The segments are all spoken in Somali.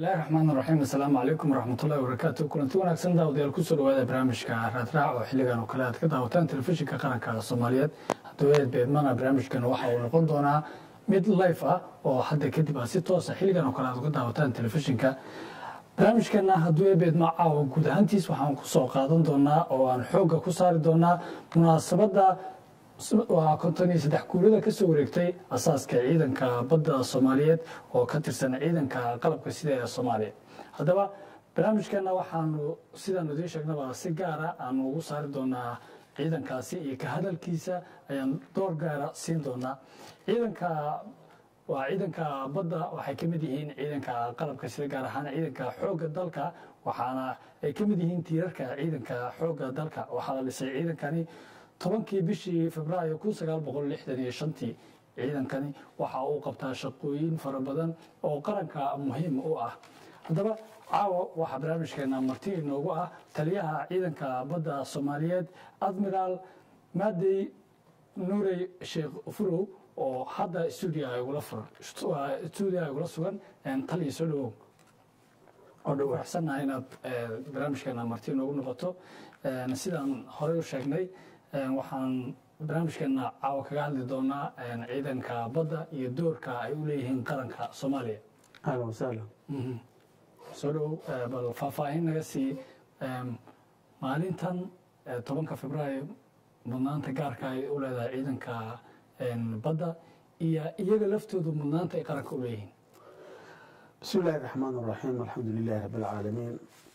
bismillahi raxmaan raxiim assalaamu calaykum waraxmatullahi wabarakaatu kulanti wanaagsan daawadayaal kusoo dhawaada barnaamijka raadraac oo xilligan oo kale aad ka daawataan telefishinka qaranka soomaaliyeed haddaba beedmana barnaamijkan waxa uu noqon doonaa mid life ah oo hadda kadib aad si toosa xilligan oo kale aad uga daawataan telefishinka barnaamijkana hadduu ebeedma caawa guud ahaantiis waxaan kusoo qaadan doonaa oo aan xoogga ku saari doonaa munaasabadda waa konton iyo saddex guurada kasoo wareegtay asaaska ciidanka badda soomaaliyeed oo ka tirsan ciidanka qalabka sida ee soomaaliya haddaba barnaamijkana waxaanu sidaanu idiin sheegnaba si gaara aanu ugu saari doonaa ciidankaasi iyo ka hadalkiisa ayaan door gaara siin doonaa ciidanka waa ciidanka badda waxay ka mid yihiin ciidanka qalabka sida gaar ahaan ciidanka xoogga dalka waxaana ay ka mid yihiin tiirarka ciidanka xoogga dalka waxaa la dhisay ciidankani tobankii bishii februaayo kun sagaal boqol lixdan iyo shantii ciidankani waxa uu qabtaa shaqooyin fara badan oo qaranka muhiim u ah haddaba caawa waxaa barnaamijkeena marti inoogu ah taliyaha ciidanka badda soomaaliyeed admiraal maadey nuurey sheekh furow oo hadda stuudiga igula sugan taliya soo dhawow oo dhawaxsannaha inaad barnaamijkeena marti inoogu noqoto sidaan horey u sheegnay waxaan barnaamijkeena caawa kaga hadli doonaa ciidanka badda iyo doorka ay u leeyihiin qaranka soomaaliya ahlan wasahlan soo dhowow bal faahfaahin naga sii maalintan tobanka februaayo mudnaanta gaarka ay u leedahay ciidanka badda iyo iyaga laftoodu mudnaanta ay qaranka u leeyihiin bismi illahi raxmaan raxiim alxamdu lilahi rabi alcaalamiin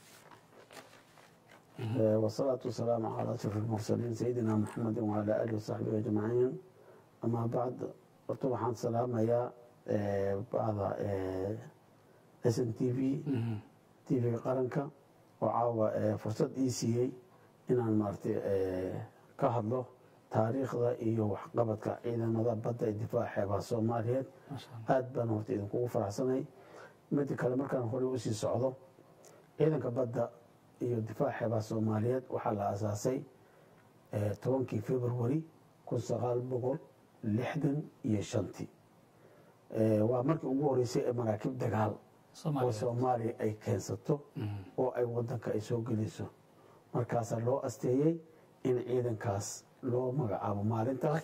wasalaatu wasalaamu calaa ashraf almursaliin sayidina maxamedi wacalaa alihi wasaxbihi ajmaciin amaa bacd horta waxaan salaamayaa bacda s n t v t v-ga qaranka oo caawa fursad ii siiyey inaan maaragtay ka hadlo taariikhda iyo waxqabadka ciidamada badda ee difaaca xeebaha soomaaliyeed aad baan horta idinkugu faraxsanay mida kale markaan horey usii socdo ciidanka badda iyo difaaca xeebaha soomaaliyeed waxaa la asaasay tobankii februari kun sagaal boqol lixdan iyo shantii waa markii ugu horeysay ee maraakiib dagaal oo soomaaliya ay keensato oo ay wadanka ay soo gelayso markaasaa loo asteeyey in ciidankaas loo magacaabo maalintaas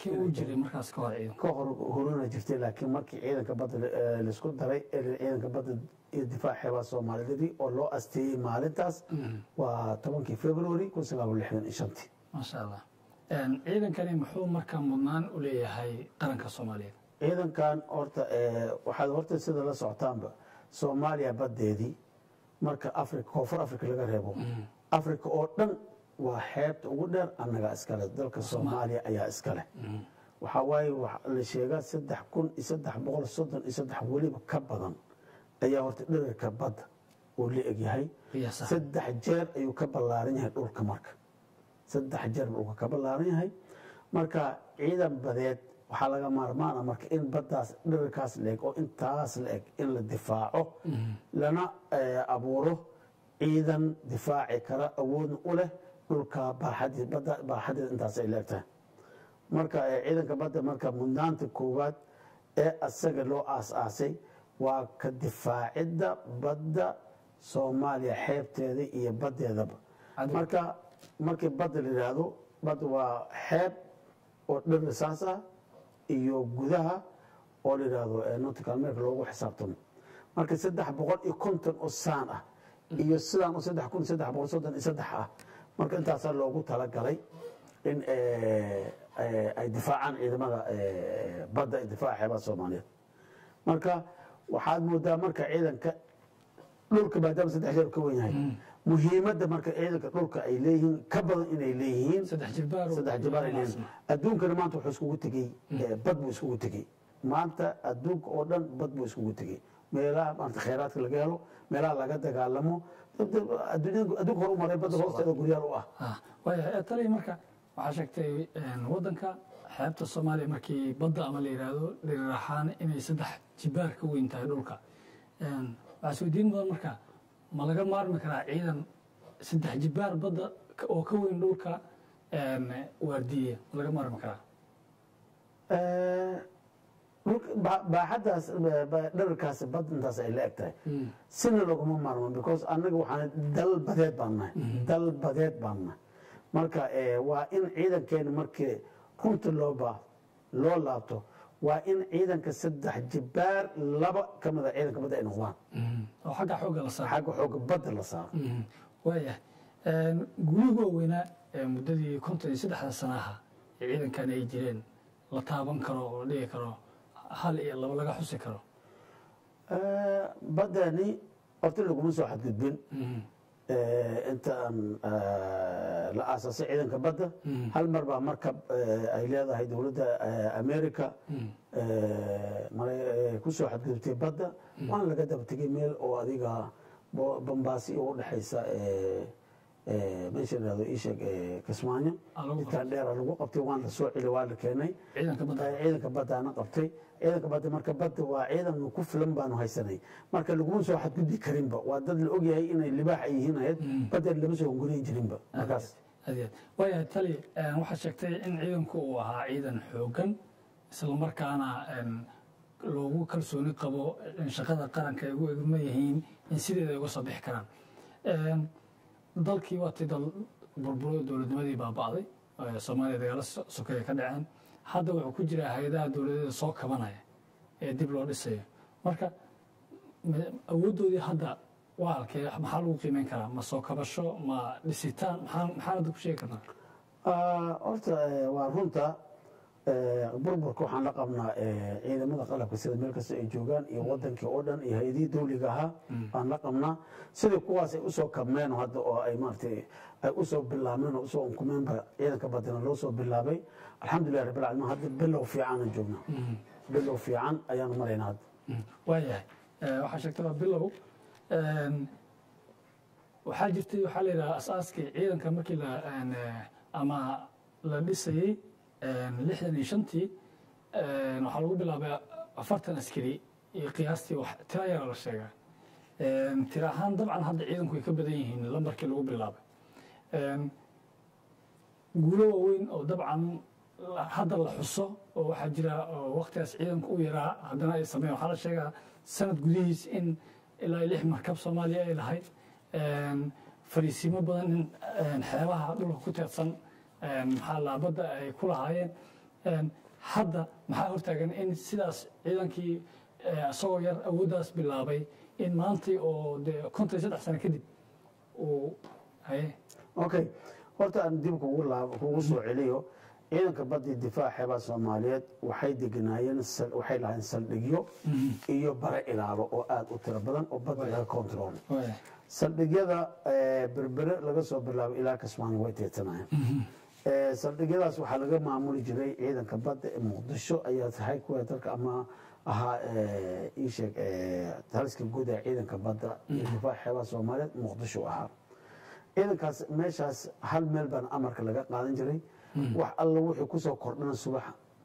ka hor horona jirtay laakiin markii ciidanka badda laisku daray ciidanka badda iyo difaac xeebaha soomaaliyadii oo loo asteeyey maalintaas waa tobankii february kun sagaal boqol lixdan iyo shantii maasha allah ciidankani muxuu markaa mudnaan u leeyahay qaranka soomaaliyeed ciidankan horta waxaad horta sida la socotaanba soomaaliya baddeedii marka africa koonfur africa laga reebo africa oo dhan waa xeebta ugu dheer annagaa iskale dalka soomaaliya ayaa iskaleh waxaa waaye la sheegaa saddex kun iyo saddex boqol soddon iyo saddex weliba ka badan ayaa horta dherarka badda uu la egyahay saddex jeer ayuu ka ballaaran yahay dhulka marka saddex jeer dhulka ka ballaaran yahay marka ciidan badeed waxaa laga maarmaana marka in baddaas dherarkaas la eg oo intaas la eg in la difaaco lana abuuro ciidan difaaci kara awoodna u leh dhulka baaxadeed intaas ay leegtahay marka ciidanka badda marka mudnaanta koowaad ee asaga loo aas-aasay waa ka difaacidda badda soomaaliya xeebteeda iyo baddeedaba marka markii badda la yidhaahdo badda waa xeeb oo dher saas ah iyo gudaha oo la yidhaahdo nautical america loogu xisaabtamo marka saddex boqol iyo konton oo saan ah iyo sidaan oo saddex kun saddex boqol soddon iyo saddex ah marka intaasaa loogu talagalay in ay difaacaan ciidamada badda ee difaaca xeebaha soomaaliyeed marka waxaad moodaa marka ciidanka dhulka maadaama saddex jeer ka wen yahay muhiimadda marka ciidanka dhulka ay leeyihiin ka badan inay leeyihiin saddex jibaar ay leeyihiin adduunkana maanta wuxuu iskugu tegey bad buu iskugu tegey maanta adduunka oo dhan bad buu iskugu tegey meelaha maanta khayraadka laga helo meelaha laga dagaalamo adduunka horu maray badda hoosteeda guryaal u ah waaya taliya marka waxaa sheegtay waddanka xeebta soomaaliya markii badda ama la yidhaahdo dhirir ahaan inay saddex jibaar ka weyn tahay dhulka waxaa isweydiin mudan marka ma laga maarmi karaa ciidan saddex jibaar badda oo ka weyn dhulka waardiye ma laga maarmi karaa dhulka- ba- baaxaddaas ba- ba- dherarkaas bad intaas ay la eg tahay sina laguma maarmo because annaga waxaan dal badeed baan nahay dal badeed baan nahay marka eh, waa in ciidankeena markii runta loo baa loo laabto waa in ciidanka saddex jibaar laba ka mida ciidanka badda ay noqdaan oo xagga xoogga la saaro xagga xooga badda la saaro waayahay gurihii waaweynaa ee muddadii konton iyo saddexda sanaha ee ciidankan ay jireen la taaban karo oo la dhigi karo hal iyo laba laga xusi karo Eh, baddani horta laguma soo xadgudbin Eh, inta aan eh, la aasaasay ciidanka badda hal mar baa markab eh, ay leedahay dowladda eh, america eh, mara- eh, ku soo xadgudubtay badda waana laga daba tegay meel oo adiga bo- bambaasi oo udhexaysa eh, eh, meesha la yihahdo iisheeg eh, kismaayo Ah, lagu intaan dheera lagu qabtay waan la soo celi waa la keenay ciidanka badda ciidanka baddaana qabtay ciidanka badda marka badda waa ciidan ku filan baanu haysanay marka laguma soo xadgudbi karinba waa dad la ogyahay inay libaax ay yihiin ahayd badda lama soo hunguriyin jirinba markaas adeed waayahay tali een, waxaad sheegtay in ciidanku uu ahaa ciidan xoogan islamarkaana een, loogu kalsooni qabo in shaqada qaranka ay ugu egma yihiin in sideeda ay uga soo bixi karaan Een, dalkii waatay dal burburo dowladnimadii baaba'day ee soomaaliya dagaalo so- sokeeye ka dhaceen hadda wuxuu ku jiraa hay-adaha dowladeeda soo kabanaya ee dib loo dhisayo marka ma- awooddoodii hadda waa halkee maxaa lagu qiimeyn karaa ma soo kabasho ma dhisitaan maxaa maxaan hadda ku sheegi karnaa Ah, horta eh, waa runta eh, burburka waxaan la qabnaa eh, ciidamada qalabka sida meel kasta ay joogaan iyo wadankii oo dhan iyo hay-adihii dawliga ahaa baan la qabnaa sidai kuwaas ay usoo kabmeen hadda oo ay maaragtay ay usoo bilaabmeen oo usoo unkumeenba ciidanka badana loo soo bilaabay alxamdulilah rabbil caalamiin hadda bilow fiicanan joognaa bilow fiican ayaanu maraynaa hadda waayahay Eh, waxaa sheegtay waa bilow Een, waxaa jirtay waxaa la yidhaha asaaskii ciidanka markii la een, eh, ama la dhisayey een, lixdan iyo shantii een, waxaa lagu bilaabay afartan askari iyo qiyaastii wax tira yara la sheegaa Een, tira ahaan dabcan hadda ciidanku way ka badan yihiin lambarkii lagu bilaabay Een, guulo waaweyn oo dabcan la- hadda la xuso oo waxaa jira oo waqtigaas ciidanku u yaraa haddana ay sameeyeen waxaa la sheegaa sanad gudihiis in ilaa iyo lix markab soomaaliya ay lahayd Een, fariisiimo badan in een, xeebaha dhulka ku teedsan een, maxaa laabadda ay ku lahaayeen Een, hadda maxaa hortaagan in sidaas ciidankii eh, isagoo yar awooddaas bilaabay in maantii oo dee konton iyo saddex sano kadib uu haye okay horta aan dib kugu laab kugu soo celiyo ciidanka badii difaaca xeebaha soomaaliyeed waxay deganaayeen sal- waxay lahayn saldhigyo iyo bare ilaalo oo aada u tiro badan oo badda laga control waaya saldhigyada eh, berbere laga soo bilaabo ilaa kismaayo way teetanayeen Eh, saldhigyadaas waxaa laga maamuli jiray ciidanka badda ee muqdisho ayaa tahay kuwa dalka ama ahaa eh, ii sheeg eh, taliska guud ee ciidanka badda iyo difaaca xeebaha soomaaliyeed muqdisho ahaa ciidankaas meeshaas hal meel baana amarka laga qaadan jiray wax alla wuxuu kusoo kordhana subax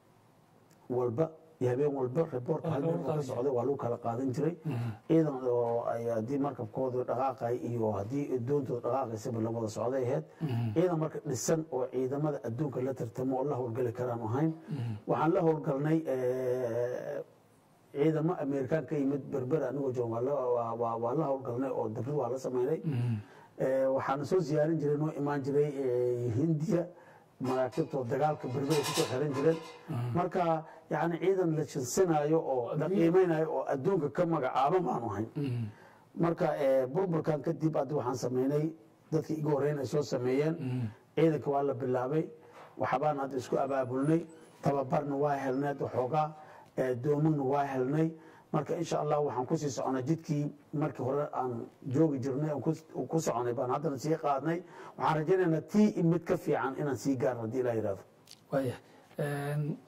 walba iyo habeen walba reportka hal meel uu ka socday waa lagu kala qaadan jiray ciidan oo ay haddii markabkoodu dhaqaaqay iyo haddii doontooda dhaqaaqaysaba la wada socday ahayd ciidan marka dhisan oo ciidamada adduunka la tartamo oo la howlgeli karaan ahayn waxaan la howlgalnay eh, ciidamo amerikaan ka yimid berber anigoo jooga waa la- waa- waa- waa la howlgalnay oo dabrid waa la sameynay Eh, waxaana soo ziyaarin jiray noo imaan jiray eh, hindiya maraakiibtoo dagaalka berber ay kusoo xiran jireen marka yani ciidan la jinsinaayo oo la qiimeynayo oo adduunka ka magacaaban baanu ahayn marka eh, burburkan kadib hadda waxaan sameynay dadkii igu horreyn ay soo sameeyeen ciidanka waa la bilaabay waxbaan hadda isku abaabulnay tababarna waa helnay hadda xoogaa eh, doomagna waa helnay marka insha allah waxaan kusii soconay jidkii markii hore aan joogi jirnay aan kus- ku soconay baan haddana sii qaadnay waxaan rajaynaynaa tii mid ka fiican inaan sii gaarno haddii ilaa yidhahdo waaya Een,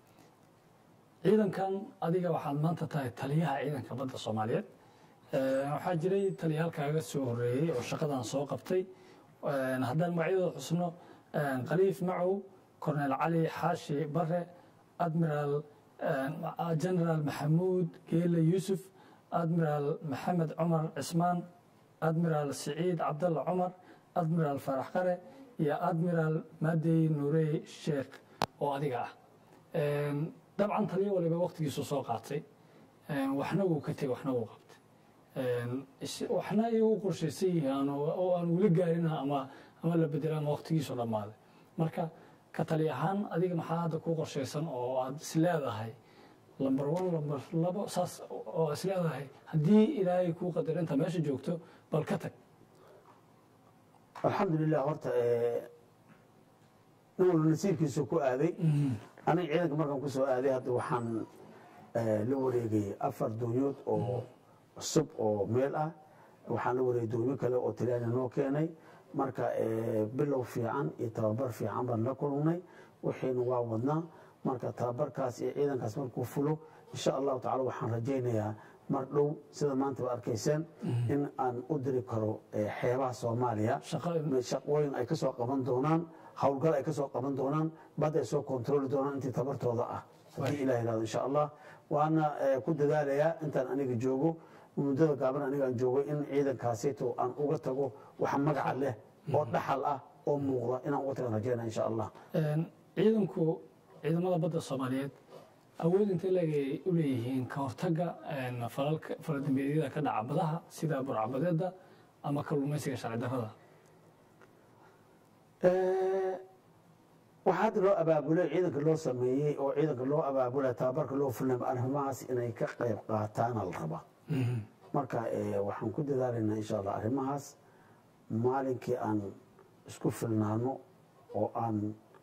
ciidankan adiga waxaad maanta tahay taliyaha ciidanka badda soomaaliyeed Een, waxaa jiray taliyaalkaaga soo horeeyey oo shaqadan soo qabtay Een, haddaan magacyadooda xusno een, khaliif macow cornel cali xaashi bare admiral een, generaal maxamuud geele yuusuf admiral maxamed cumar cismaan admiral siciid cabdalla cumar admiral farax qare iyo admiral madey nuurey sheekh oo adiga ah Een, dabcan taliyo waliba waqtigiisu soo qaatay waxna wuu ka tegey waxna wuu qabtay waxna iyagu qorshaysan yihiin oo aan weli gaarin ama ama la bedela ama waqtigiisu dhammaaday marka ka tali ahaan adiga maxaa hadda kuu qorshaysan oo aad is leedahay lamber one lamber labo saas oo is leedahay haddii ilaahay kuu qadar inta meesha joogto bal ka tag alxamdulilah horta nin walba nasiibkiisu ku aaday aniga ciidanka markaan ku soo aaday hadda waxaan la wareegay afar doonyood oo cusub oo meel ah waxaan la wareegay doonyo kale oo talyaani noo keenay marka bilow fiican iyo tababar fiican baan la kulnay wixiina waa wadnaa marka tababarkaas iyo ciidankaas markuu fulo insha allahu tacala waxaan rajaynayaa mar dhow sida maanta ba arkayseen in aan u diri karo xeebaha soomaaliya shaqooyin ay kasoo qaban doonaan howlgal ay kasoo qaban doonaan bad ay soo kontrooli doonaan intii tabartooda ah haddii ilah yirahdo insha allah waana ku dadaalayaa intaan aniga joogo muddada gaaban anigaan joogo in ciidankaasito aan uga tago wax magaca leh oo dhaxal ah oo muuqda inaan uga tagan rajayna insha allah ciidanku ciidamada badda soomaaliyeed awood intay leegay u leeyihiin ka hortagga faladambeedyada ka dhaca badaha sida burcabadeeda ama kalluumaysiga sharci darrada waxaa hadda loo abaabulay ciidanka loo sameeyey oo ciidanka loo abaabulay tababarka loo fulnay arrimahaas inay ka qayb qaataana la rabaa marka waxaan ku dadaalaynaa insha allah arrimahaas maalinkii aan isku filnaano oo aan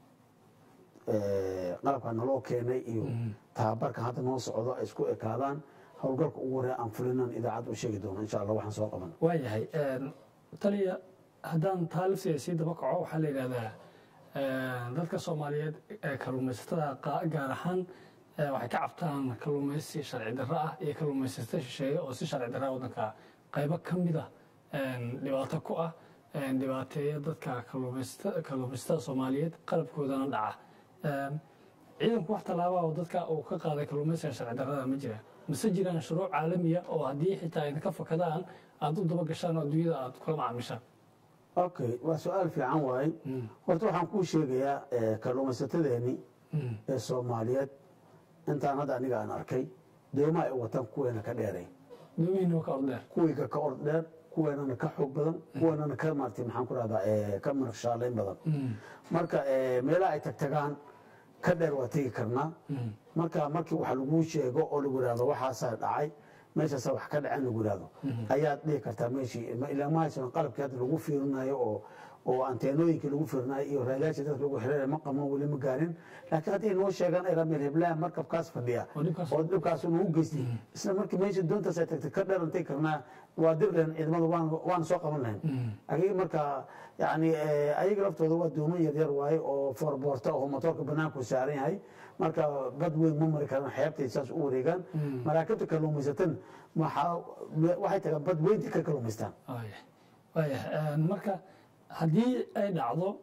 qalabka naloo keenay iyo tababarka hadda noo socdo ay isku ekaadaan howlgalka ugu horeya aan fulinan idaacadda u sheegi doono insha allah waxaan soo qaban waayahay taliya haddaan taalifteeda sii daba kaco waxaa la yidhahdaa dadka soomaaliyeed ee kalluumaysatada gaar ahaan waxay ka cabtaan kalluumaysi sharci darro ah iyo kalluumaysato shisheeye oo si sharci darra waddanka qaybo ka mid ah dhibaato ku ah dhibaateeya dadka kalluumaysatada soomaaliyeed qalabkoodana dhaca ciidanku wax tallaaba oo dadka uu ka qaaday kalluumaysiga sharci darrada ma jira mase jiraan shuruuc caalamiya oo haddii xitaa idinka fakadaan aada u daba gashaan oo adduunyada aada kula macaamishaan okay waa su-aal fiican waaye horta waxaan kuu sheegayaa kalluumaysatadeeni ee soomaaliyeed intaan hadda aniga aan arkay doomaha ay wataan kuweena ka dheeray doomihiina ka ordheer kuwiiga ka ord dheer kuweenana ka xoog badan kuweenana ka maartay maxaan ku rahdaa ka marafshaalayn badan marka meelaha ay tagtagaan ka dheer waa tegi karnaa marka markii wax laguu sheego oo lagu ihahdo waxaasaa dhacay meeshaasaa wax ka dhacen lagu ihahdo ayaad dhihi kartaa meeshii ilaa ma haysan qalabkii hadda lagu fiirinayo oo oo anteenooyinkii lagu fiirinayo iyo raadayaasha dadka lagu xiriiraya ma qabno weli ma gaarin laakiin hadday noo sheegaan ay rameel heblaha markabkaas fadhiya oo dhibkaas nagu geystay isla markii meesha doontaas ay tagtay ka dheeran tegi karnaa waa dir leen ciidamada waan soo qaban lahayn ayaga marka yani ayaga laftooda waa dooman yaryar waaye oo foorboorta oo motoorka banaanku saaran yahay marka bad weyn ma mari karaan xeebtay saas u wareegaan maraakibta kalluumaysatan waxay tagaan bad weyntii ka kalluumaystaan waaya marka haddii ay dhacdo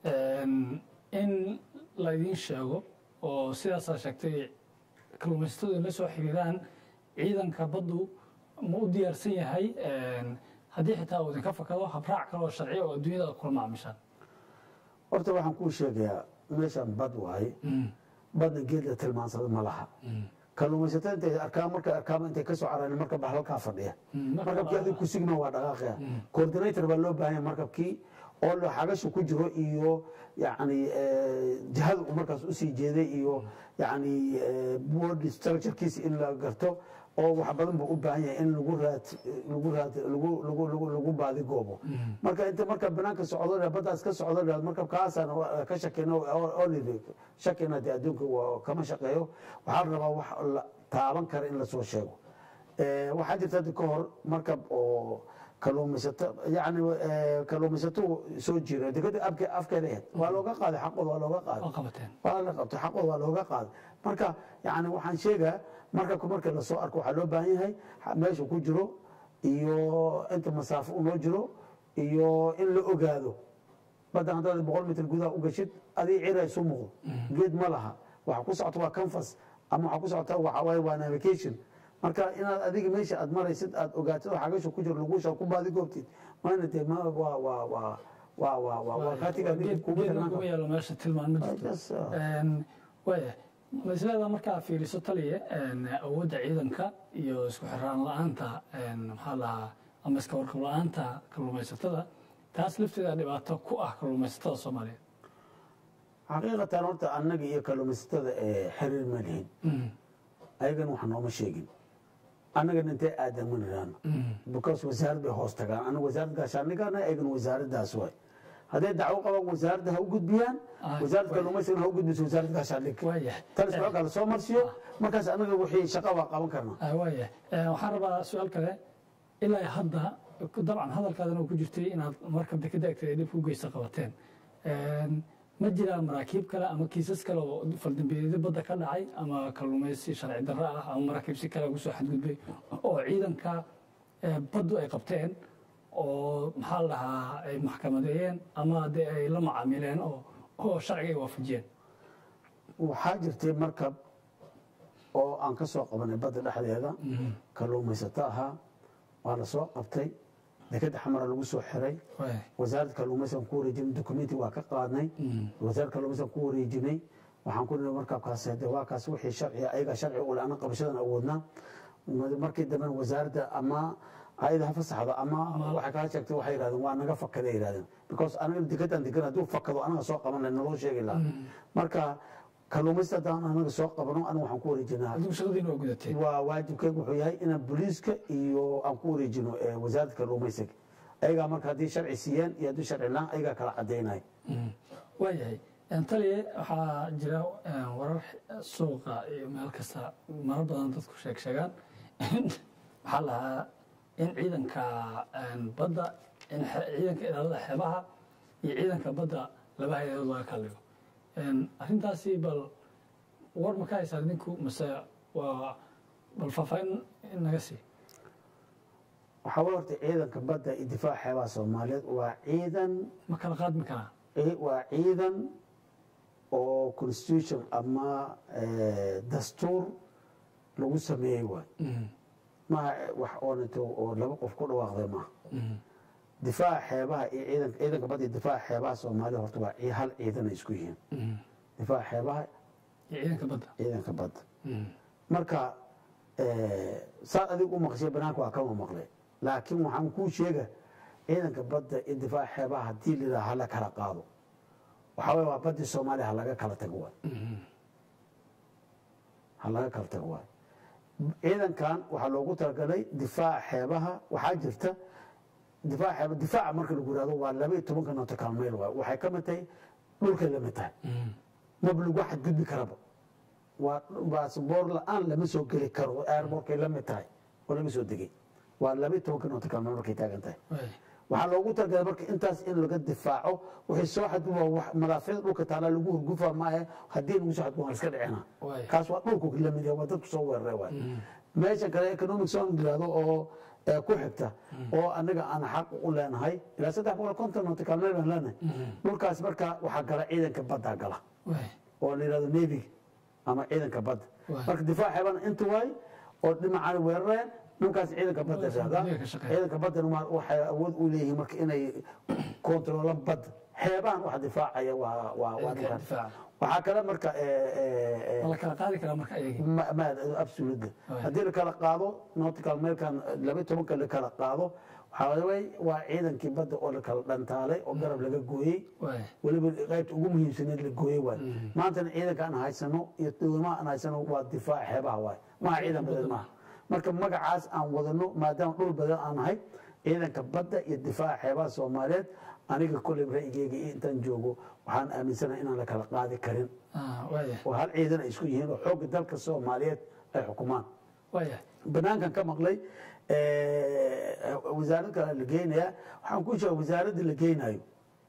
in laydin sheego oo sidaasaa sheegtay kalluumaysatadu in la soo xiriiraan ciidanka baddu ma u diyaarsan yahay haddii xitaa uu idinka fakado habraac kale oo sharciya oo adduunyada aad kula macaamishaan horta waxaan kuu sheegayaa meeshaan bad waaye badna geed la tilmaansado ma laha kalluumaysatada intay arkaan markay arkaan intay kasoo caraan markab baa halkaa fadhiya markabkii adig ku sigma waa dhaqaaqaya coordinator baa loo baahan yahay markabkii oo la xagasha ku jiro iyo yani jihada uu markaas usii jeeday iyo yani board structurekiisa in la garto oo wax badan buu u baahan yahay in lagu raad lagu raad lagu lagu lagu lagu baadi goobo marka inta marka banaanka socdo baddaas ka socdo dhaad marka kaasaan ka shakeyno oo lidi shakina dee adduunka waa kama shaqeeyo waxaa la rabaa wax la taaban kara in lasoo sheego waxaa jirta hadda ka hor markab oo kalluumaysato yani kalluumaysato soo jiro dekada abke afkeeda ahayd waa looga qaaday xaqooda waa looga qaaday waa la qabtay xaqooda waa looga qaaday marka yani waxaan sheegaa markabka marka lasoo arko waxaa loo baahan yahay meesha ku jiro iyo inta masaafo unoo jiro iyo in la ogaado badda haddaad boqol mitir gudaha u gashid adii cira isu muuqdo geed ma laha waxa ku socota waa canfas ama waxa ku socota waxa waaye waa navigation marka inaad adiga meesha aad maraysid aad ogaatid oo xagasha ku jiro lagusha ku baadi goobtid maana dee ma waa waa waa waa waa waa waa kaatiga kuma yaalo meesha tilmaan ma jirto waaya ma isleedaa markaa fiiriso taliye een, awoodda ciidanka iyo isku xiraan la-aanta een, maxaa lahaa ama iska warqab la-aanta kalluumaysatada taas lafteeda dhibaato ku ah kalluumaysatada soomaaliyeed xaqiiqatan horta annaga iyo kalluumaysatada ee xiriir ma lihin Mm, ayagana wax nooma sheegin annagana intee aadan ma nidhaano because wasaarad bay hoos tagaan anaga wasaarad gaashaandhigana ayagana wasaaraddaas waay hadday dacwo qabaan wasaaradda ha u gudbiyaan Ah, wasaaradda waay. kalluumaysigana ha u gudbiso wasaaradda gaashaandhig waayahay talis waxaa kala soo marsiyo markaas annaga wixii shaqa waa qaban karnaa Ah, waayahay Eh, waxaan rabaa su-aal kale ilaa hadda ku- dabcan hadalkaadana uu ku jirtay inaad markab dekeda agteeda dhib ku geysta qabateen Een, ma jiraan maraakiib kale ama kiisas kale oo faldambeedyada badda ka dhacay ama kalluumaysi sharci darro ah ama maraakiib si kale ugu soo xadgudbay oo ciidanka eh, baddu ay qabteen oo maxaa la dhahaa ay maxkamadeeyeen ama dee ay la macaamileen oo oo sharciga ay waafajiyeen waxaa jirtay markab oo aan ka soo qabanay badda dhexdeeda kalluumaysato ahaa waa la soo qabtay dekeda xamara lagu soo xiray Waay. wasaaradda kalluumaysigan ku wareejinay dokumenti waa ka qaadnay wasaaradda kalluumaysigan ku wareejinay waxaan ku nidhi markabkaas hade waa kaas wixii sharciga ayaga sharci ule ana qabashadan awoodnaa markii dambena wasaaradda ama ayada ha fasaxdo ama waxay kala sheegtay waxay yidhahdeen waa naga fakaday yidhahdeen because anaga dekedan degan hadduu fakado anaga soo qaban lahay naloo sheegi lahaa marka kalluumaysi haddaan anaga soo qabano aniga waxaan ku wareejinaa adigu shaqadiina waa gudateen waa waajibkeygu wuxuu yahay inaan booliiska iyo aan ku wareejino eh, wasaaradda kalluumaysiga ayagaa marka haddii sharci siiyeen iyo haddii sharci laan ayagaa kala cadaynaya waayahay taliye waxaa jira een, warar suuqa iyo meel kasta maro badan dadku sheeg sheegaan waxaa lahaa in ciidanka een, badda in xe- ciidanka ilaalada xeebaha iyo ciidanka badda laba hay-adood laga kala dhigo Een, arrintaasi bal war ma ka haysaa idinku mase waa bal faahfaahin in naga sii waxaa way horta ciidanka badda iyo difaaca xeebaha soomaaliyeed waa ciidan ma kala qaadmi karaa eh, waa ciidan oo constitution ama eh, dastuur lagu sameeyey waay maaha wax oonato oo laba qof ku dhawaaqday maaha difaaca xeebaha iyo ciidanka ciidanka badda iyo difaaca xeebaha soomaaliya horta waa ci- hal ciidan ay isku yihiin difaaca xeebaha iyo ciidanka badda ciidanka badda marka eh, saad adigu u maqshay banaanka waa kama maqlay laakiin waxaan kuu sheega ciidanka badda iyo difaaca xeebaha haddii lidaa hala kala qaado waxaa waye waa baddii soomaaliya ha laga kala tago waay ha laga kala tago waay ciidankan waxaa loogu talagalay difaaca xeebaha waxaa jirta difaaca xeeba difaaca marka lagu yihahdo waa laba iyo tobanka nautical mile waay waxay ka mid tahay dhulkay la mid tahay maba lagu xadgudbi karaba waa baasboor la-aan lama soo geli karo airbortkay la mid tahay oo laga soo degay waa laba iyo tobanka nautical mile markay taagan tahay Waay. waxaa loogu talagalay marka intaas in laga difaaco wixii soo xadguba wax madaafiicda dhulka taala lagu hurgufa maahe haddii lagu soo xadguba waa iska dhicina Waay. kaas waa dhulku la mid yahay waa dadku soo weeraray waay meesha kale economic zone yirahdo oo ee, ku xigta oo anaga aan xaq u leenahay ilaa saddex boqol konton nautical mile baan leenahay dhulkaas marka waxaa gala ciidanka badda gala Waay. oo la yirahdo navy ama ciidanka badda Waay. marka difaac xeebana inta waay oo dhinacaan weerareen dhulkaas ciidanka badda Dhulkaas yirahdaa badda ka shaqeeya. ciidanka baddana waa- waxay awood u leeyihiin marka inay kontroolaan badda xeebahan waxa difaacaya waa waa waa Ciidanka dhulkaas. difaaca. waxaa kale marka ee, ee, ee, ma la kala qaadi karaa marka ayagii ma- ma- absolutely Waay. haddii la kala qaado nautical mailkan laba iyo tobanka la kala qaado waxaa way waa ciidankii badda oo la kala dhantaalay oo garab laga gooyey Waay. weliba qaybta ugu muhiimsaneed la gooyey waay maantana ciidanka aan haysano iyo dowlamaha aan haysano waa difaac xeebaha waay maha ciidan badan maaha marka magacaas aan wadano maadaama dhul badan aan nahay ciidanka badda iyo difaaca xeebaha soomaaliyeed aniga kolley ra'yigeyga iyo intaan joogo waxaan aaminsanahay inaan la kala qaadi karin Ah, waaya oo hal ciidan ay isku yihiin oo xoogga dalka soomaaliyeed ay xukumaan waaya banaankan ka maqlay eh, wasaarad kale la geynayaa waxaan ku sheega wasaaradda la geynayo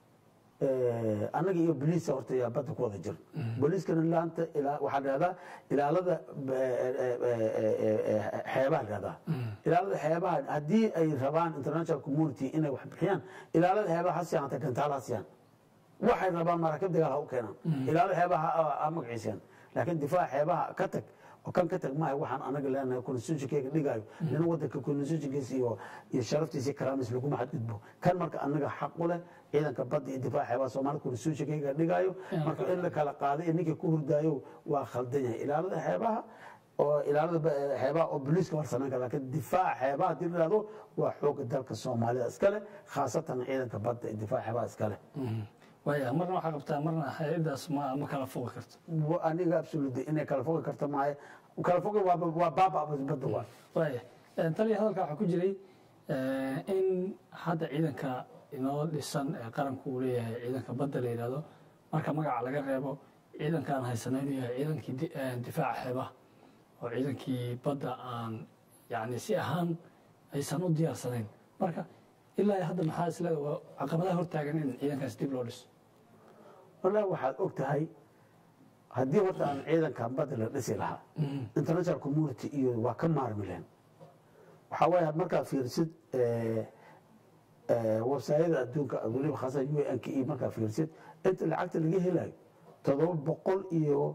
eh, annaga iyo boliiska horta yaa badda ku wada jira boliiskana laanta ilaa- waxaa dhahdaa ilaalada eh, eh, eh, eh, eh, xeebaha dhahdaa ilaalada xeebaha haddii ay rabaan international community inay wax bixiyaan ilaalada xeebaha ha siyaan hata gantaal ha siyaan waxay rabaan maraakiib dagaal ha u keenaan ilaalada xeebaha ha- ha magaciisaan laakiin difaaca xeebaha ka tag oo kan ka tag maayo waxaan anaga leenahay constitutionkeyga dhigayo nina wadanka constitutionkiisa iyo iyo sharaftiisa iyo karaamiis laguma xadgudbo kan marka anaga xaq u leh ciidanka badda iyo difaaca xeebaha soomaalida constitutionkeyga dhigayo marka in la kala qaaday iyo ninkii ku hurdaayo waa khaldan yahay ilaalada xeebaha oo ilaalada ba- xeebaha oo booliiska war samayn kara laakiin difaaca xeebaha haddii la yidhahdo waa xooga dalka soomaalida iskale khaasatan ciidanka badda iyo difaaca xeebaha iskale waaya marna waxaa qabtaa marna hay-adaas ma ma kala fogi karto Wa- aniga absolutely inay kala fogi karto maayo kala fogi waa waa baaba badda waa waaya taliya hadalka waxaa ku jiray eh, in hadda ciidanka inoo dhisan ee qaranku uu leeyahay ciidanka badda la yidhahdo marka magaca laga reebo ciidankaan haysana inuu yahay ciidankii di- eh, difaaca xeebaha oo ciidankii badda aan yani si ahaan aysan u diyaarsanayn marka ilaa hadda maxaa isleeda waa caqabadaha hortaagan in ciidankaas dib loo dhiso wallahi waxaad og tahay haddii horta aan ciidankan badda la dhisi lahaa international community iyo waa ka maarmi lahayn waxaa waaye markaad fiirsid eh, eh, websaayada adduunka weliba khaasan u n k e markaad fiirsid inta lacagta laga helayo toddoba boqol iyo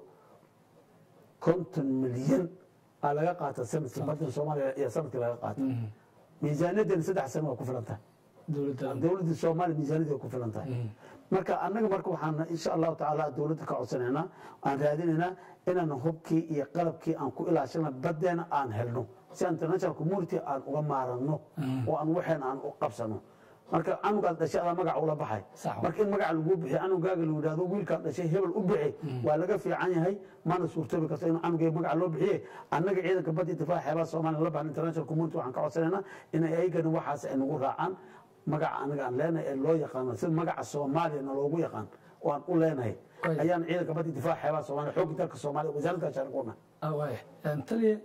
konton milyan aa laga qaata sanadkii baddan soomaaliya iyo sanadkii laga qaata miisaaniyadan saddex sano waa ku filan tahay dowladda dowladda soomaaliya miisaaniyada way ku filan tahay marka annaga marka waxaan insha allahu tacaala dowladda ka codsanaynaa aan raadinaynaa inaan hubkii iyo qalabkii aan ku ilaashana badeena aan helno si international community aan uga maaranno oo aan waxeena aan u qabsano marka canugaad dhashay adaa magaca ula baxay Sax. marka in magaca lagu bixiyo canugaaga lagu yidhahdo wiilkaad dhashay hebel u bixi waa laga fiican yahay mana suurtoobi karto in canugay magaca loo bixiye annaga ciidanka badda difaaca xeebaha soomaaliya la baxan international community waxaan ka codsanaynaa inay ayagana waxaas ay nagu raacaan magaca anaga aan leenahay ee loo yaqaano sida magaca soomaaliya naloogu yaqaan oo aan u leenahay Right. ayaan ciidanka badda difaaca xeebaha soomaaliya xoogga dalka soomaaliya wasaaradda gaashaandhiguna Ah, waaya taliya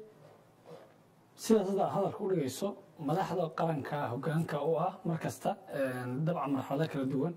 sidaas hadda hadalka u dhigayso madaxda qaranka hogaanka u ah mar kasta dabcan marxalado kala duwan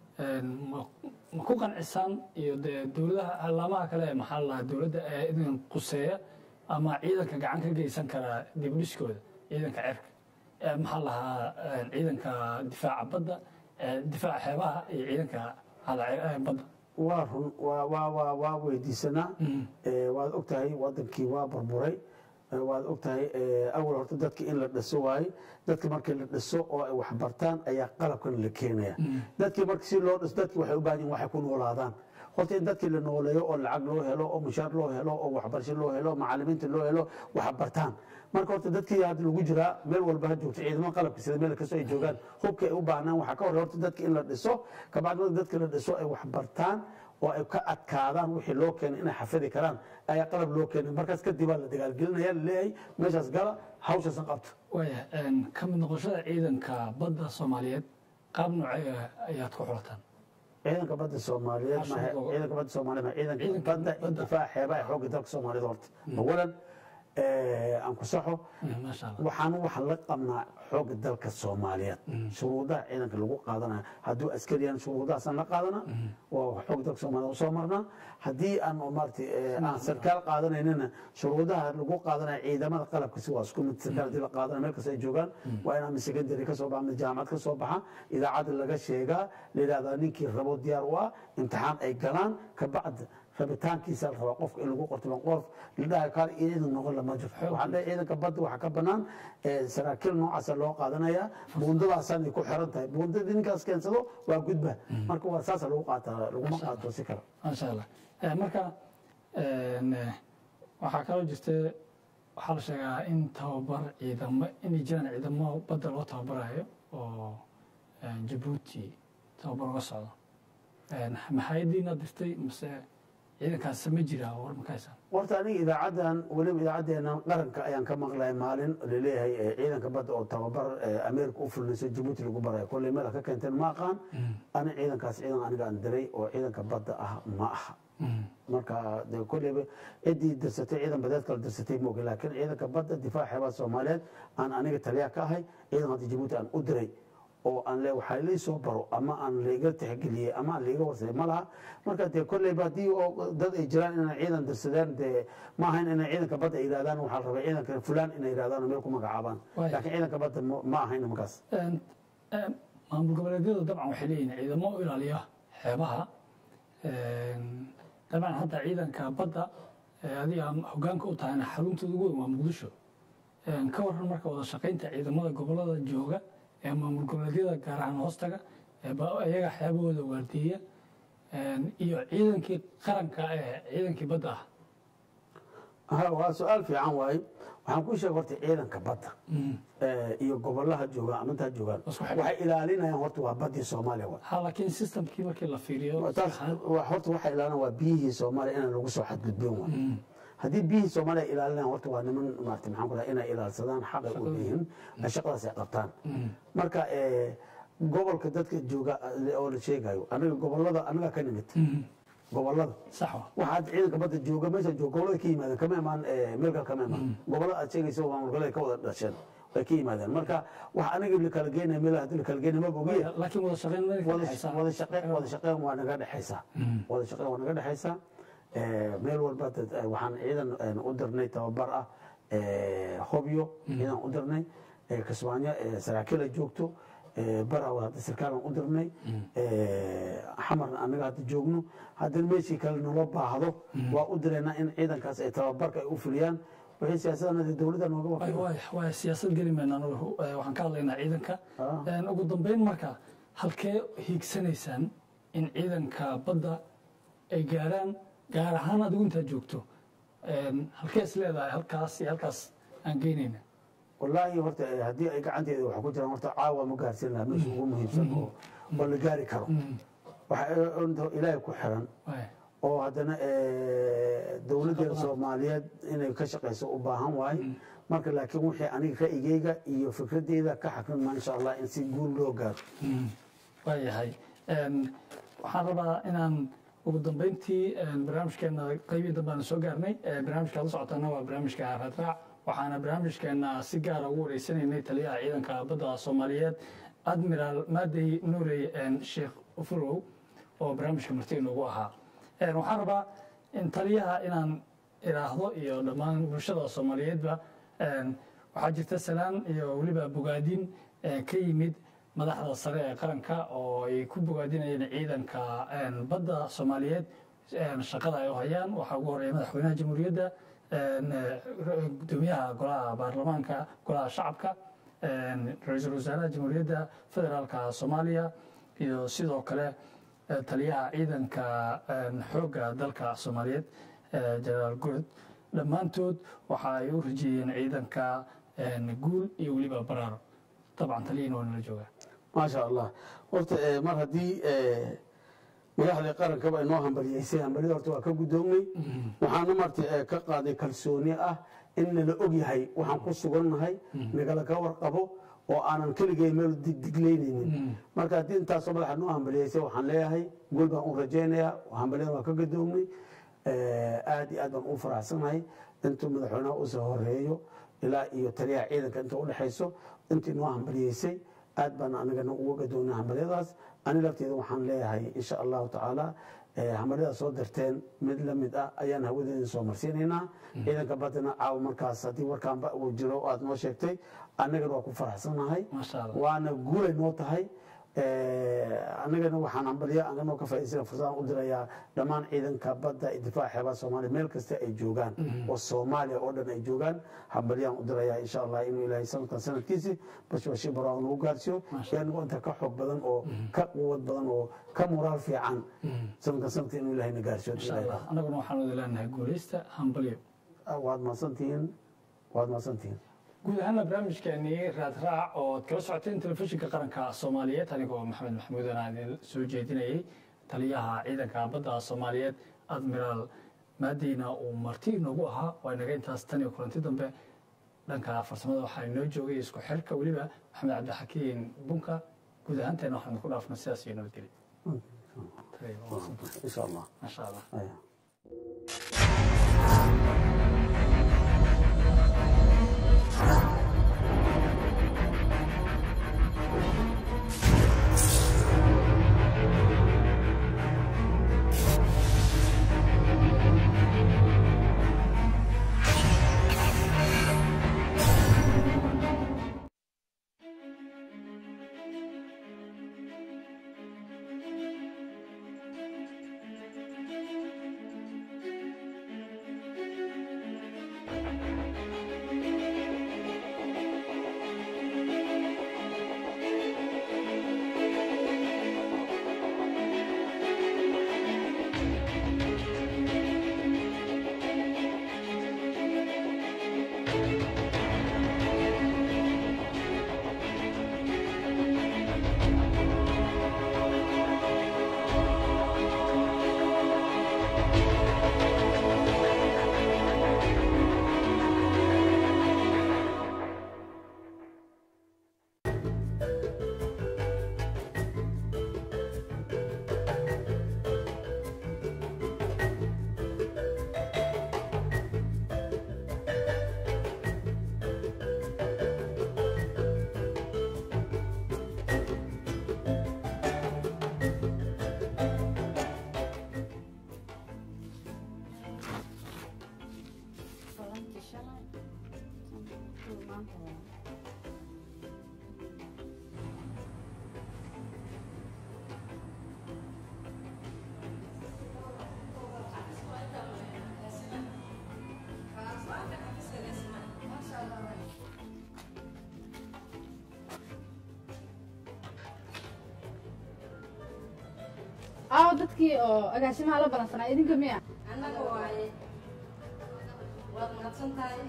ma ma ku qancisaan iyo dee dowladaha alaamaha kale ee maxaa la dhahaa dowladda ee idin quseeya ama ciidanka gacan ka geysan kara dibdhiskooda ciidanka cerka ee maxaa la dhahaa ciidanka difaaca badda ee difaaca xeebaha iyo ciidanka hada badda waa run waa waa waa waa weydiisanaa Eh, waad ogtahay wadankii waa burburay Eh, waad ogtahay eh, awal horta dadka in la dhiso waaye dadka markii la dhiso oo ay wax bartaan ayaa qalabkan la keenaya dadkii marka si loo dhiso dadki waxay u baahan yihin waxay ku noolaadaan horta in dadkii la nooleeyo oo lacag loo helo oo mushaar loo helo oo waxbarasho loo helo macalimiinta loo helo wax bartaan marka horta dadkii hadda lagu jiraa meel walba ha joogto ciidamada qalabka sida meel kastoo ay joogaan hubka ay u baahnaan waxaa ka horey horta dadka in la dhiso kabacdi marka dadka la dhiso ay wax bartaan oo ay ka adkaadaan wixii loo keenay inay xafidi karaan ayaa qalab loo keenay markaas kadib baa la dagaalgelinaya laleeyahay meeshaas gala hawshaasan qabta waaya ka mid noqoshada ciidanka badda soomaaliyeed qaab noocee ayaad ku xulataan ciidanka badda soomaaliyeed Cashuur mahe- boqol. ciidanka badda soomaaliyeed mahe- ciidanka Ciidanka badda iyo badda. difaaca xeebaha ee xoogga dalka soomaaliyeed horta awalan eh, aan ku saxo maasha allah waxaan waxaan la qabnaa xoogga dalka soomaaliyeed shuruudaha ciidanka lagu qaadanayo hadduu askari yahan shuruudahaasaan la qaadana waa xoogga dalka soomaaliyeed usoo marnaa haddii aan maarata aan sarkaal qaadanaynina shuruudaha lagu qaadanayo ciidamada qalabka si waa isku mid sarkaal haddii la qaadanayo meel kasta ay joogaan waa in ama secondary ka soo baxa ama jaamacad ka soo baxa idaacadda laga sheegaa la yidhahdaa ninkii rabo diyaar u ah imtixaan ay galaan kabacdi rabitaankiisa la rabaa qofka in lagu qorto ban qof la dhahay kaal ciidan noqon lama jiro waxaa dhahay ciidanka badda waxaa ka banaan eh, saraakiil noocaasa loo qaadanaya buundadaasaan ay ku xiran tahay buundadii ninkaas keensado waa gudba marka waa saasa lagu qaataa laguma qaato si kale maasha allah Eh, marka en, eh, waxaa kaloo jirta waxaa la sheegaa in tababar ciidamo inay jiraan ciidamo badda loo tababarayo oo en, jabuuti tababar uga socdo En, maxaayadiina dirtay mase ciidankaas ma jiraa war makaysan horta aniga idaacaddan weliba idaacaddeenan qaranka ayaan ka maqlay maalin laleeyahay eh, ciidanka badda oo tababar eh, ameerika u fulinayso jabuuti lagu barayo kolley meel ka keenteen ma aqaan ani ciidankaas ciidan aniga aan diray oo ciidanka badda ah ma aha marka de kolleyba ciddii dirsatay ciidan badeed kala dirsatay mooga laakiin ciidanka badda difaaca xeebaha soomaaliyeed aan aniga taliya ka ahay ciidan hadda jabuuti aan u diray oo aan le waxaa lii soo baro ama aan laiga tixgeliyey ama aan laiga warsaday ma laha marka dee kolleyba haddii oo dad ay jiraan inay ciidan dirsadeen dee ma ahayn inay ciidanka badda ay yidhahdaan waxaa la rabay ciidanka fulaan inay yidhahdaan oo meel ku magacaabaan Waaya. laakiin ciidanka badda ma- ma ahayn markaas En, em, maamul goboleedyadu dabcan waxay leeyihin ciidamo u ilaaliya xeebaha En, dabcan hadda ciidanka badda adiga hogaanka u tahayna xaruntooda ugu weyn waa muqdisho ka waran marka wada shaqaynta ciidamada gobolada jooga ee maamul goboleedyada gaar ahaan hoostaga iyaga waxyaabahooda waardiyeya iyo ciidankii qaranka ee ciidankii badda ah waa su-aal fiican waaye waxaan ku sheega horta ciidanka badda iyo gobolaha joogaan amantaa joogaan waxay ilaalinayaan horta waa baddii soomaaliya wa ha laakiin systemkii markii la fiiriyo taas horta waxay ilaalinayaan waa biyihii soomaaliya inaan lagu soo xadgudbin wa haddii biyihii soomaaliya ilaalinayaan horta waa niman maarata maxaan ku dhaha inay ilaalsadaan xaqay u leeyihiin shaqadaas ay qabtaan marka gobolka dadka jooga oo la sheegayo anaga gobolada anaga ka nimid gobolada sax waxaad ciidanka badda jooga meesha jooga gobolada ka yimaadeen kama imaan meel kale kama imaan gobolada aad sheegaysa maamul goboleed ka wada dhasheen way ka yimaadeen marka wax anaga la kala geynaya meel hadii la kala geynaya ma bogiya laakiin wada shaqayn ma wada shaqeyn wada shaqeyn waa naga dhexaysaa wada shaqeyn waa naga dhexaysaa meel walba waxaan ciidan u dirnay tababar ah hobyo ciidan u dirnay kismaayo saraakiila joogto baraw hadda sarkaalan u dirnay xamarna anaga hadda joogno haddana meeshii kale naloo baahdo waa u direynaa in ciidankaas ay tababarka ay u fuliyaan wixii siyaasadana dowladda nooga waa siyaasad geli mayna anagu waxaan ka hadlaynaa ciidanka ugu dambeyn marka halkee hiigsanaysaan in ciidanka badda ay gaaraan gaar ahaan adigu intaad joogto halkee is leedahay halkaas iyo halkaas aan geynayna wallaahi horta haddii ay gacanteeda waxa ku jiraan horta caawa ma gaarsiin lahaa meesha ugu muhiimsan oo oo la gaari karo waxa ilaahay ku xiran oo haddana dowladdeeda soomaaliyeed inay ka shaqayso u baahan waaye marka laakiin wixii aniga ra'yigeyga iyo fikradeyda ka xakrinmaa insha allah in si guul loo gaaro waayahay waxaan rabaa inaan ugu dambeyntii barnaamijkeena qeybii dambeana soo gaarnay barnaamijka la socotana waa barnaamijka raadraac waxaana barnaamijkeena si gaara ugu wareysanaynay taliyaha ciidanka badda soomaaliyeed admiraal maadey nuurey sheekh furow oo barnaamijka marti inoogu ahaa waxaan rabaa in taliyaha inaan iraahdo iyo dhammaan bulshada soomaaliyeedba waxaa jirta salaan iyo weliba bogaadin ka yimid madaxda sare ee qaranka oo ay ku bogaadinayeen ciidanka badda soomaaliyeed shaqada ay u hayaan waxaa ugu horeeya madaxweynaha jamhuuriyadda gudoomiyaha golaha baarlamaanka golaha shacabka ra-iisul wasaaraha jamhuuriyadda federaalka soomaaliya iyo sidoo kale taliyaha ciidanka xoogga dalka soomaaliyeed jenaraal gurd dhammaantood waxa ay u rajeeyeen ciidanka guul iyo weliba baraaro dabcan taliyahina waa nala joogaa maasha allah horta mar haddii madaxdii qarankaba inoo hambaliyeysay hambalida horta waa ka guddoomnay waxaana marta ka qaaday kalsooni ah in nala og yahay waxaan ku sugannahay nagala ka warqabo oo aanan keligay meel digdiglaynaynin marka haddii intaasoo madaxa noo hambaliyeysay waxaan leeyahay guul baan u rajaynayaa hambaliyada waa ka guddoomnay aad iyo aad baan u faraxsanahay intuu madaxweynaha usoo horeeyo ilaa iyo taliyaha ciidanka inta udhexayso intii noo hambaliyeysay aad baan anagana uga gadoonay hambalyadaas ani lafteeda waxaan leeyahay insha allahu tacaala hambalyada soo dirteen mid la mid ah ayaan hawadeeda soo marsiinaynaa ciidanka badana caawa markaas haddii warkaanba uu jiro aad noo sheegtay annagana waa ku faraxsanahay waana guulay noo tahay annagana waxaan hambalyo anganoo ka faa'idaysana fursadaan u dirayaa dhammaan ciidanka badda iyo difaaca xeebaha soomaaliya meel kasta ay joogaan oo soomaaliya oo dhan ay joogaan hambalyaan u dirayaa insha allah inuu ilaahay sanadkan sanadkiisi bashbashi baraawo nagu gaarsiiyo iyanigo inta ka xoog badan oo ka quwad badan oo ka moraal fiican sanadkan sanadka inuu ilaahay na gaarsiiyo annaguna waxaan wada leenahay guulaysta hambalyo waad mahadsantihiin waad mahadsantihiin guud ahaana barnaamijkeenii raadraac oo kala socoteen telefishinka qaranka soomaaliyeed anigoo maxamed maxamuud aan idin soo jeedinayay taliyaha ciidanka badda soomaaliyeed admiraal maadeyna uu marti inoogu ahaa waa inaga intaas tan iyo kulanti dambe dhanka farsamada waxaa inoo joogay isku xirka weliba maxamed cabdixakiin bunka guud ahaanteena waxaan ku dhaafna sidaas iyo nabadgelya insha allah maasha allah aawo dadkii oo agaasimaha la balansanaa idinka miya annaga waaye waad mahadsan tahay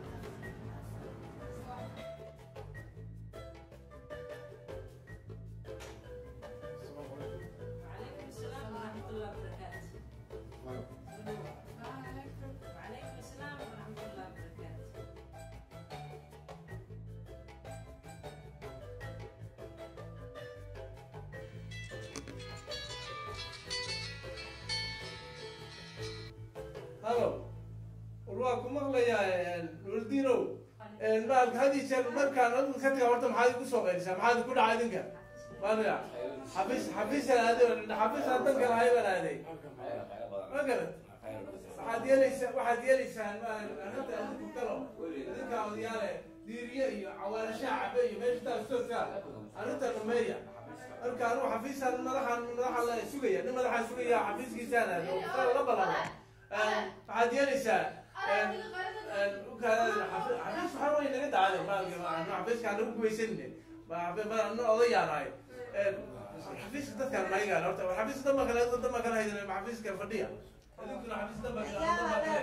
halo war waa ku maqlayaa nuurdiinow maalka hadii jeer markaan adigu ka taga horta maxaad igu soo qaylisaa maxaad ku dhaca idinka maaniga xafiis xafiisaan aaday xafiisaan danka lahay baan aaday ma garad waxaad yeelaysaa waxaad yeelaysaan arrinta adinku galo idinka odayaale diiriye iyo cawaalashaa cabe iyo meesha taa soogtaa arrinta dhameeya marka anigu xafiisaan madaxaan madaxa la sugaya nin madaxaan sugaya xafiiskiisaan aaday oo saa la balamo waxaad yeelaysaa xafiis waxaa way naga dacday xafiiskaan nagu gumaysanine na odayaanahay xafiiska dadkaan mayigaan horta xafiiska damba kale damba kale haydan xafiiska fadhiya adinkuna xafiis damba kale damba kale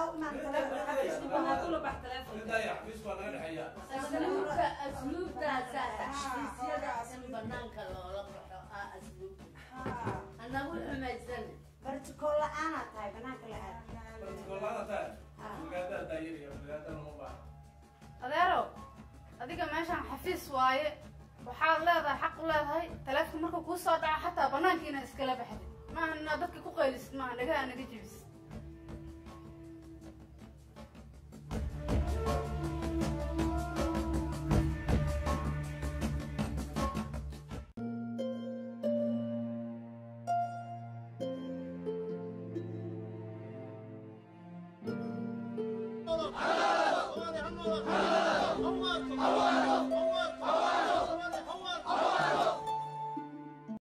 xafiis waa naga dhexeeya asluubta asluubtaasa xafiisyada in banaanka loola baxo aa asluubta anagu xumaysan bartikool la-aanaa tahay banaanka la aad golaada taa magaadaa daayiriya magaadaa lama baaha adeero adiga meeshaan xafiis waaye waxaad leedahay xaq u leedahay taleefka markuu kuu soo dhaco xataa banaanka inaad iskala baxdid maaha inaad dadka ku qaylisid maaha dhagaha naga jebis Halo!